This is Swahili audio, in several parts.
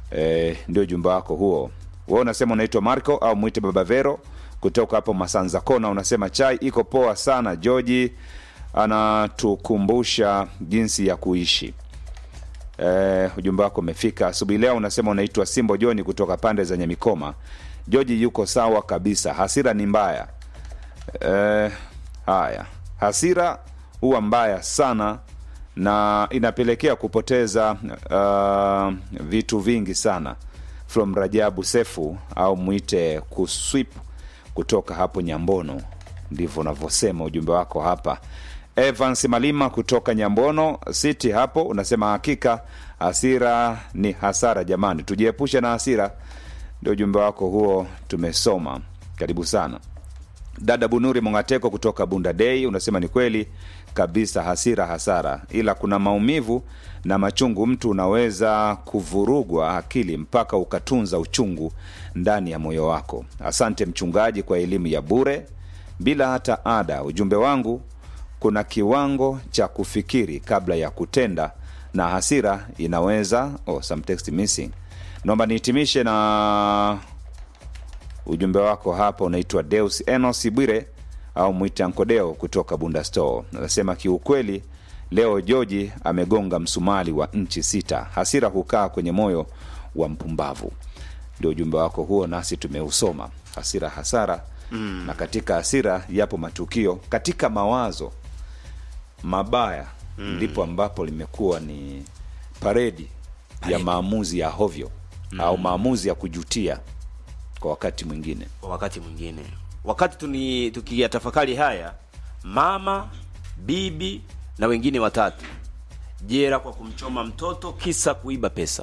e, ndio ujumbe wako huo wewe unasema unaitwa marco au mwite baba vero kutoka hapo masanza kona unasema chai iko poa sana joji anatukumbusha jinsi ya kuishi Eh, ujumbe wako umefika asubuhi leo. Unasema unaitwa Simbo Joni kutoka pande za Nyamikoma. Joji yuko sawa kabisa, hasira ni mbaya. Eh, haya, hasira huwa mbaya sana na inapelekea kupoteza uh, vitu vingi sana. From Rajabu Sefu au mwite kuswip kutoka hapo Nyambono, ndivyo unavyosema ujumbe wako hapa. Evans Malima kutoka Nyambono City hapo unasema hakika hasira ni hasara, jamani, tujiepushe na hasira. Ndio ujumbe wako huo, tumesoma. Karibu sana. Dada Bunuri Mongateko kutoka Bunda Dei unasema ni kweli kabisa, hasira hasara, ila kuna maumivu na machungu. Mtu unaweza kuvurugwa akili mpaka ukatunza uchungu ndani ya moyo wako. Asante mchungaji kwa elimu ya bure bila hata ada. Ujumbe wangu kuna kiwango cha kufikiri kabla ya kutenda na hasira inaweza oh, some text missing. Naomba nihitimishe na ujumbe wako hapa. Unaitwa Deus Enos Bwire au mwite Ankodeo kutoka Bunda Store, anasema kiukweli, leo Joji amegonga msumali wa nchi sita. Hasira hukaa kwenye moyo wa mpumbavu. Ndio ujumbe wako huo, nasi tumeusoma. Hasira hasara mm. na katika hasira yapo matukio, katika mawazo mabaya ndipo ambapo limekuwa ni paredi ya maamuzi ya hovyo au maamuzi ya kujutia kwa wakati mwingine. kwa wakati mwingine wakati tuni tukiyatafakari haya mama bibi na wengine watatu jera kwa kumchoma mtoto kisa kuiba pesa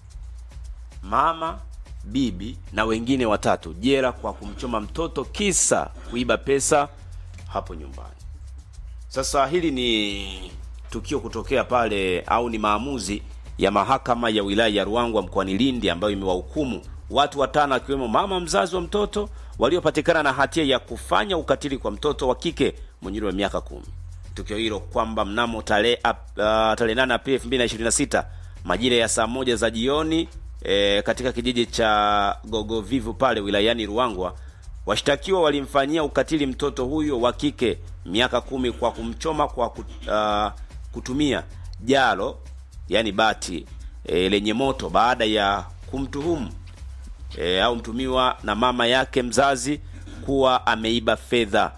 mama bibi na wengine watatu jera kwa kumchoma mtoto kisa kuiba pesa hapo nyumbani sasa hili ni tukio kutokea pale au ni maamuzi ya mahakama ya wilaya ya Ruangwa mkoani Lindi ambayo imewahukumu watu watano akiwemo mama mzazi wa mtoto waliopatikana na hatia ya kufanya ukatili kwa mtoto wa kike mwenye umri wa miaka kumi. Tukio hilo kwamba mnamo tarehe uh, tarehe 8 Aprili 2026 majira ya saa moja za jioni e, katika kijiji cha Gogovivu pale wilayani Ruangwa washtakiwa walimfanyia ukatili mtoto huyo wa kike miaka kumi kwa kumchoma kwa kut, uh, kutumia jalo yani bati e, lenye moto baada ya kumtuhumu e, au mtumiwa na mama yake mzazi kuwa ameiba fedha.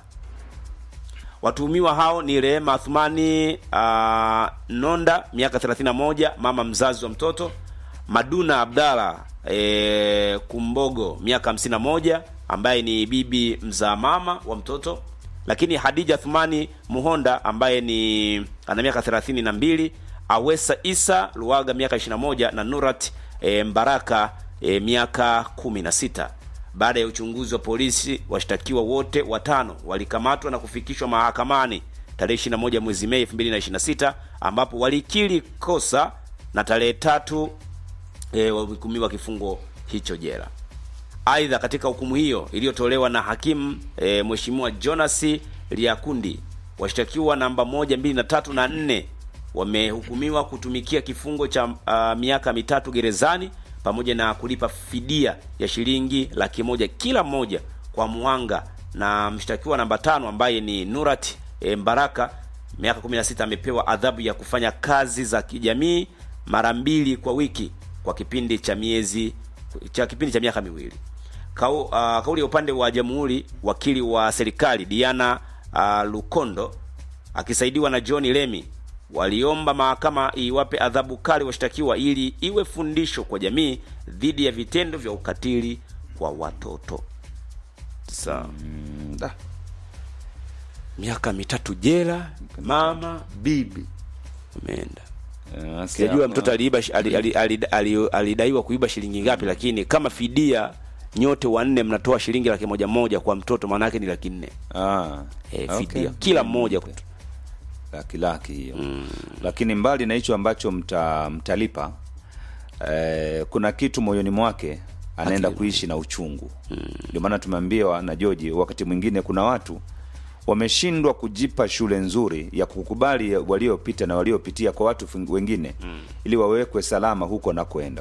Watuhumiwa hao ni Rehema Athumani uh, Nonda miaka 31, mama mzazi wa mtoto, Maduna Abdalla e, Kumbogo miaka 51, ambaye ni bibi mzaa mama wa mtoto, lakini Hadija Athumani Muhonda ambaye ni ana miaka 32, Awesa Isa Luaga miaka 21 na Nurat e, Mbaraka e, miaka 16. Baada ya uchunguzi wa polisi, washtakiwa wote watano walikamatwa na kufikishwa mahakamani tarehe 21 mwezi Mei 2026 ambapo walikiri kosa na tarehe tatu e, walihukumiwa kifungo hicho jela. Aidha, katika hukumu hiyo iliyotolewa na hakimu e, Mheshimiwa Jonas Liakundi, washtakiwa namba moja, mbili na tatu na nne wamehukumiwa kutumikia kifungo cha uh, miaka mitatu gerezani pamoja na kulipa fidia ya shilingi laki moja kila mmoja kwa muhanga, na mshtakiwa namba tano ambaye ni Nurat e, Mbaraka miaka 16 amepewa adhabu ya kufanya kazi za kijamii mara mbili kwa wiki kwa kipindi cha miezi cha kipindi cha miaka miwili. Kau, uh, kauli ya upande wa jamhuri, wakili wa serikali Diana uh, Lukondo akisaidiwa na John Lemi waliomba mahakama iwape adhabu kali washtakiwa ili iwe fundisho kwa jamii dhidi ya vitendo vya ukatili kwa watoto. Sasa Da. miaka mitatu jela, mama bibi umeenda. Eh, Sijajua hapo- mtoto aliiba shi- ali- ali- ali- ali- alidaiwa kuiba shilingi ngapi, lakini kama fidia nyote wanne mnatoa shilingi laki moja moja kwa mtoto, maana yake ni laki nne Ah, e, okay. fidia kila mmoja Okay. laki laki hiyo lakini mbali na hicho ambacho mta, mtalipa eh, kuna kitu moyoni mwake anaenda Akili. kuishi na uchungu ndio maana tumeambiwa na Joji wakati mwingine kuna watu wameshindwa kujipa shule nzuri ya kukubali waliopita na waliopitia kwa watu fing- wengine ili wawekwe salama huko nakoenda